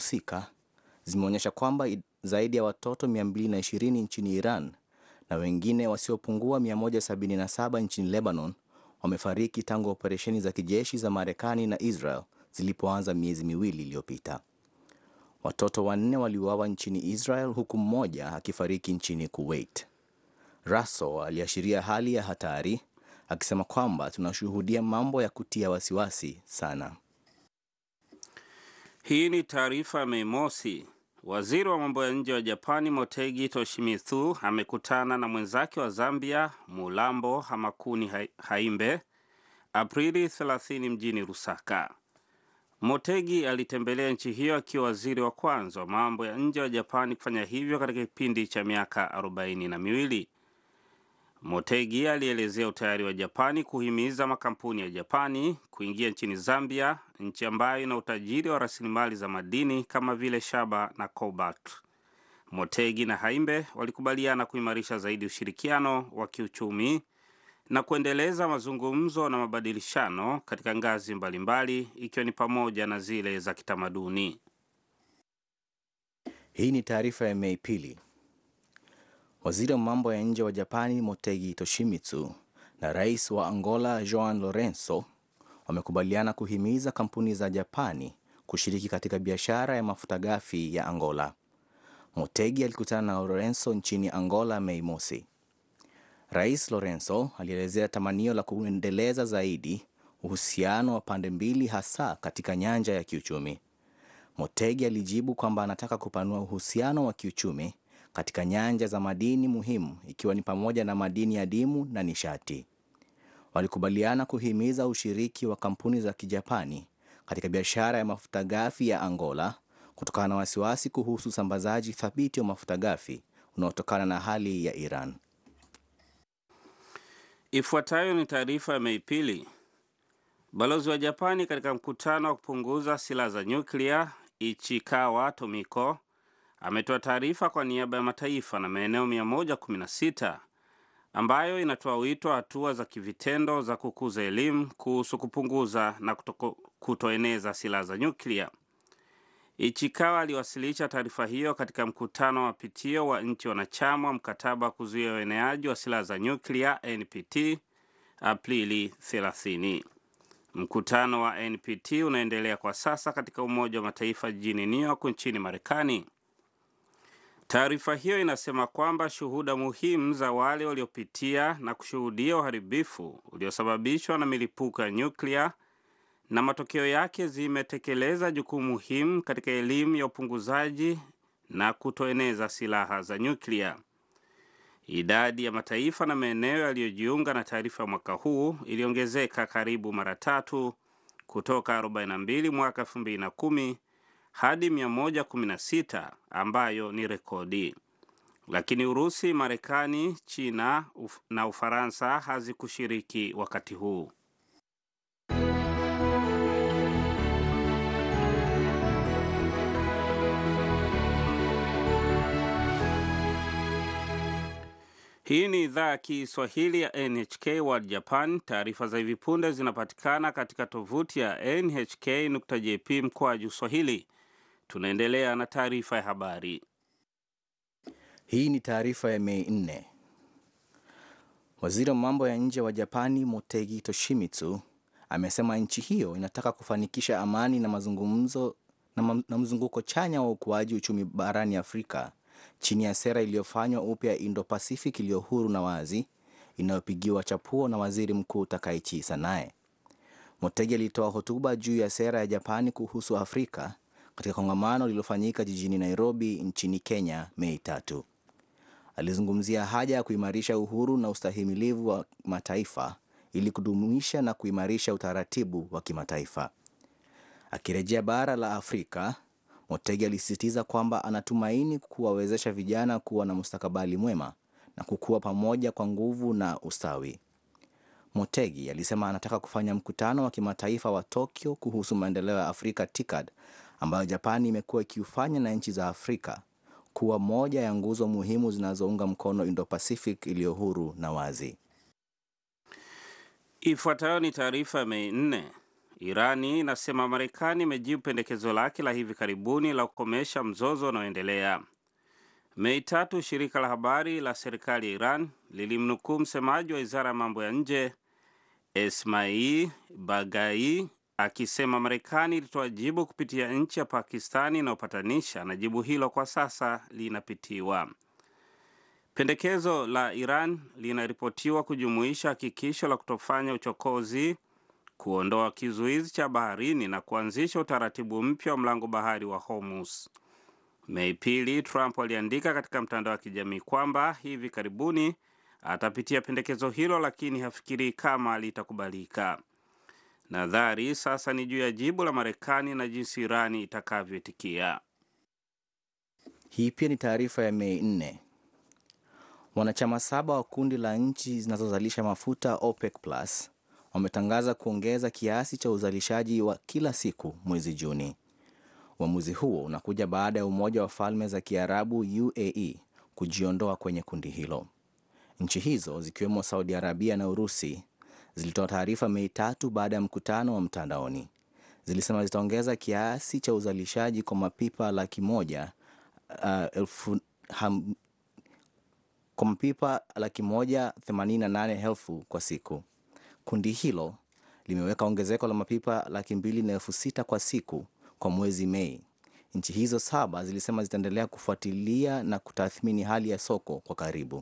husika zimeonyesha kwamba zaidi ya watoto 220 nchini Iran na wengine wasiopungua 177 nchini Lebanon wamefariki tangu operesheni za kijeshi za Marekani na Israel zilipoanza miezi miwili iliyopita. Watoto wanne waliuawa nchini Israel huku mmoja akifariki nchini Kuwait. Russell aliashiria hali ya hatari akisema kwamba tunashuhudia mambo ya kutia wasiwasi sana. Hii ni taarifa ya Mei Mosi. Waziri wa mambo ya nje wa Japani Motegi Toshimitsu amekutana na mwenzake wa Zambia Mulambo Hamakuni Haimbe Aprili 30 mjini Lusaka. Motegi alitembelea nchi hiyo akiwa waziri wa kwanza wa mambo ya nje wa Japani kufanya hivyo katika kipindi cha miaka arobaini na miwili. Motegi alielezea utayari wa Japani kuhimiza makampuni ya Japani kuingia nchini Zambia, nchi ambayo ina utajiri wa rasilimali za madini kama vile shaba na cobalt. Motegi na Haimbe walikubaliana kuimarisha zaidi ushirikiano wa kiuchumi na kuendeleza mazungumzo na mabadilishano katika ngazi mbalimbali ikiwa ni pamoja na zile za kitamaduni. Hii ni taarifa ya Mei pili. Waziri wa mambo ya nje wa Japani Motegi Toshimitsu na rais wa Angola Joao Lourenco wamekubaliana kuhimiza kampuni za Japani kushiriki katika biashara ya mafuta ghafi ya Angola. Motegi alikutana na Lourenco nchini Angola Mei mosi. Rais Lourenco alielezea tamanio la kuendeleza zaidi uhusiano wa pande mbili hasa katika nyanja ya kiuchumi. Motegi alijibu kwamba anataka kupanua uhusiano wa kiuchumi katika nyanja za madini muhimu ikiwa ni pamoja na madini adimu na nishati. Walikubaliana kuhimiza ushiriki wa kampuni za Kijapani katika biashara ya mafuta ghafi ya Angola kutokana na wasiwasi kuhusu usambazaji thabiti wa mafuta ghafi unaotokana na hali ya Iran. Ifuatayo ni taarifa ya Mei pili. Balozi wa Japani katika mkutano wa kupunguza silaha za nyuklia Ichikawa Tomiko ametoa taarifa kwa niaba ya mataifa na maeneo 116 ambayo inatoa wito wa hatua za kivitendo za kukuza elimu kuhusu kupunguza na kutoko, kutoeneza silaha za nyuklia. Ichikawa aliwasilisha taarifa hiyo katika mkutano wa pitio wa nchi wanachama wa mkataba wa kuzuia ueneaji wa silaha za nyuklia NPT Aprili 30. Mkutano wa NPT unaendelea kwa sasa katika Umoja wa Mataifa jijini New York nchini Marekani. Taarifa hiyo inasema kwamba shuhuda muhimu za wale waliopitia na kushuhudia uharibifu uliosababishwa na milipuko ya nyuklia na matokeo yake zimetekeleza jukumu muhimu katika elimu ya upunguzaji na kutoeneza silaha za nyuklia. Idadi ya mataifa na maeneo yaliyojiunga na taarifa ya mwaka huu iliongezeka karibu mara tatu kutoka 42 mwaka 2010 hadi 116 ambayo ni rekodi. Lakini Urusi, Marekani, China uf na Ufaransa hazikushiriki wakati huu. Hii ni idhaa ya Kiswahili ya NHK World Japan. Taarifa za hivi punde zinapatikana katika tovuti ya nhk.jp mkoaju swahili. Tunaendelea na taarifa ya habari. Hii ni taarifa ya Mei nne. Waziri wa mambo ya nje wa Japani Motegi Toshimitsu amesema nchi hiyo inataka kufanikisha amani na mazungumzo na, na mzunguko chanya wa ukuaji uchumi barani Afrika chini ya sera iliyofanywa upya Indo-Pacific iliyo huru na wazi inayopigiwa chapuo na waziri mkuu Takaichi Sanae. Motegi alitoa hotuba juu ya sera ya Japani kuhusu Afrika katika kongamano lililofanyika jijini Nairobi nchini Kenya Mei tatu. Alizungumzia haja ya kuimarisha uhuru na ustahimilivu wa mataifa ili kudumisha na kuimarisha utaratibu wa kimataifa. Akirejea bara la Afrika, Motegi alisisitiza kwamba anatumaini kuwawezesha vijana kuwa na mustakabali mwema na kukua pamoja kwa nguvu na ustawi. Motegi alisema anataka kufanya mkutano wa kimataifa wa Tokyo kuhusu maendeleo ya Afrika TICAD ambayo Japani imekuwa ikiufanya na nchi za Afrika kuwa moja ya nguzo muhimu zinazounga mkono Indo-Pacific iliyo huru na wazi. Ifuatayo ni taarifa ya Mei nne. Irani inasema Marekani imejibu pendekezo lake la hivi karibuni la kukomesha mzozo unaoendelea. Mei tatu, shirika la habari la serikali ya Iran lilimnukuu msemaji wa wizara ya mambo ya nje Esmail Bagai akisema Marekani ilitoa jibu kupitia nchi ya Pakistani inayopatanisha na jibu hilo kwa sasa linapitiwa. Pendekezo la Iran linaripotiwa kujumuisha hakikisho la kutofanya uchokozi, kuondoa kizuizi cha baharini na kuanzisha utaratibu mpya wa mlango bahari wa Hormuz. Mei pili, Trump aliandika katika mtandao wa kijamii kwamba hivi karibuni atapitia pendekezo hilo, lakini hafikirii kama litakubalika. Nadhari sasa ni juu ya jibu la Marekani na jinsi Irani itakavyoitikia. Hii pia ni taarifa ya Mei 4. Wanachama saba wa kundi la nchi zinazozalisha mafuta OPEC Plus wametangaza kuongeza kiasi cha uzalishaji wa kila siku mwezi Juni. Uamuzi huo unakuja baada ya Umoja wa Falme za Kiarabu UAE kujiondoa kwenye kundi hilo. Nchi hizo zikiwemo Saudi Arabia na Urusi zilitoa taarifa Mei tatu baada ya mkutano wa mtandaoni. Zilisema zitaongeza kiasi cha uzalishaji kwa mapipa laki moja uh, elfu, ham, kwa mapipa laki moja themanini na nane elfu kwa siku. Kundi hilo limeweka ongezeko la mapipa laki mbili na elfu sita kwa siku kwa mwezi Mei. Nchi hizo saba zilisema zitaendelea kufuatilia na kutathmini hali ya soko kwa karibu.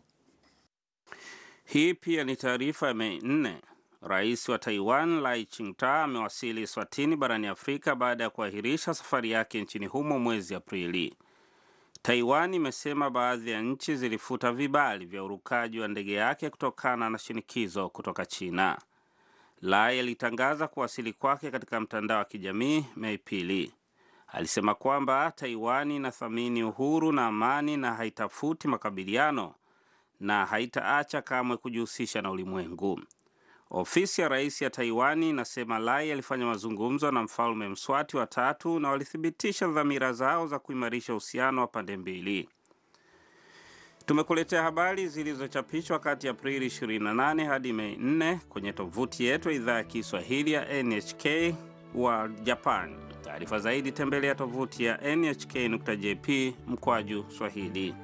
Hii pia ni taarifa ya Mei nne. Rais wa Taiwan Lai Ching-te amewasili Swatini barani Afrika baada ya kuahirisha safari yake nchini humo mwezi Aprili. Taiwan imesema baadhi ya nchi zilifuta vibali vya urukaji wa ndege yake kutokana na shinikizo kutoka China. Lai alitangaza kuwasili kwake katika mtandao wa kijamii Mei pili. Alisema kwamba Taiwan inathamini uhuru na amani na haitafuti makabiliano na haitaacha kamwe kujihusisha na ulimwengu. Ofisi ya rais ya Taiwani inasema Lai alifanya mazungumzo na mfalme Mswati wa tatu na walithibitisha dhamira zao za kuimarisha uhusiano wa pande mbili. Tumekuletea habari zilizochapishwa kati ya Aprili 28 hadi Mei 4 kwenye tovuti yetu ya idhaa ya Kiswahili ya NHK wa Japan. Taarifa zaidi tembelea tovuti ya nhk.jp mkwaju Swahili.